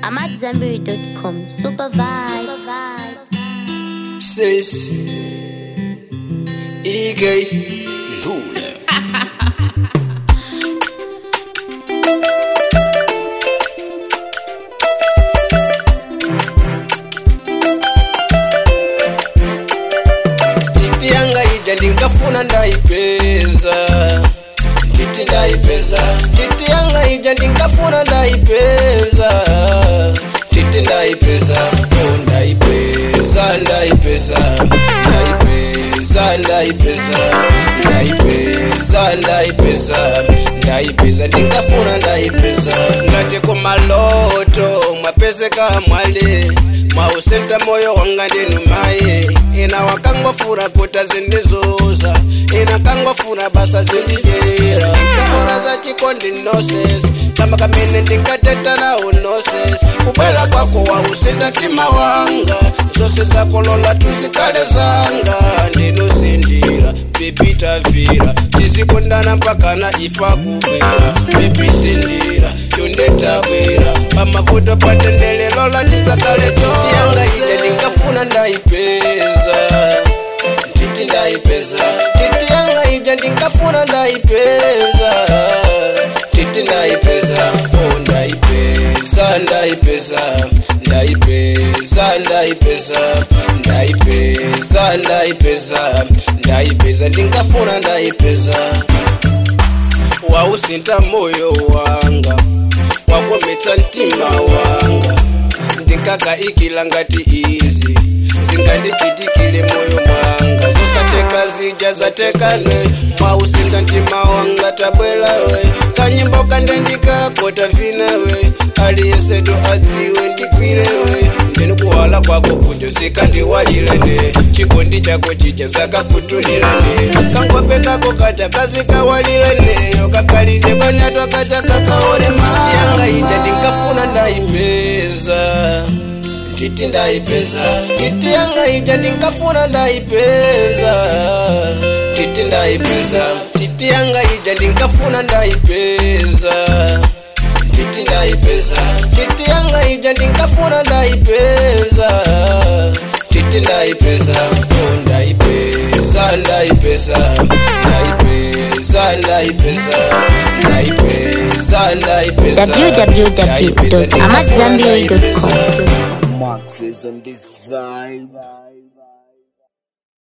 I'm at Zenberry.com. Super vibes. Sis EK Ndule Titi yanga ija ndinkafuna ndaipeza Titi ndaipeza Titi yanga ija ndinkafuna ndaipeza Titi ndaipeza Oh ndaipeza ndaipeza Ndaipeza ndaipeza Ndaipeza ndaipeza Ndaipeza ndinkafuna ndaipeza Ngati kumaloto mwapezeka mwale mwausenta moyo wanga ndinu maye ina wakangofuna kuta zindizuza ina kangofuna basa zindijera kaona za chikondi noses kama kamene ndinkateta nawo noses kubwela kwako wausinda mtima wanga zose zakolola tuzikale zanga ndinosindira pepitavira tizikundana mpaka na ifa kubwera pepisindira chondetabwera pamavuto patendelelolo tizakale tiyanga ije ndingafuna ndaipeza titi ndaipeza titi yanga ija ndingafuna ndaipeza titi ndaipeza oh ndaipeza ndaipeza ndaipeza ndaipeza ndaipeza ndaipeza ndaipeza ndingafuna ndaipeza wausinta moyo wanga wakometsa mtima wanga ndinkakaikila ngati izi zingandichitikile moyo mwanga zosateka zija zatekane mwausinta mtima wanga tabwelawe kanyimbo kandendikako tavinewe aliyeseto adziwe ndikwirewe ndinikuwala kwako kunjo sikandiwalilene chikondi chako chija zakakutulilene kangope kako kacha kazikawalileneyo kakalije kanyatwa kacha kakaonema yanga ija ndinkafuna ndaipeza titi ndaipeza titi yanga ija ndinkafuna ndaipeza titi ndaipeza titi yanga ija ndinkafuna ndaipeza titi ndaipeza titi yanga ija ndinkafuna ndaipeza titi ndaipeza oh ndaipeza ndaipeza ndaipeza ndaipeza ndaipeza ndaipeza www.amatzambiri.com. Max is on this vibe.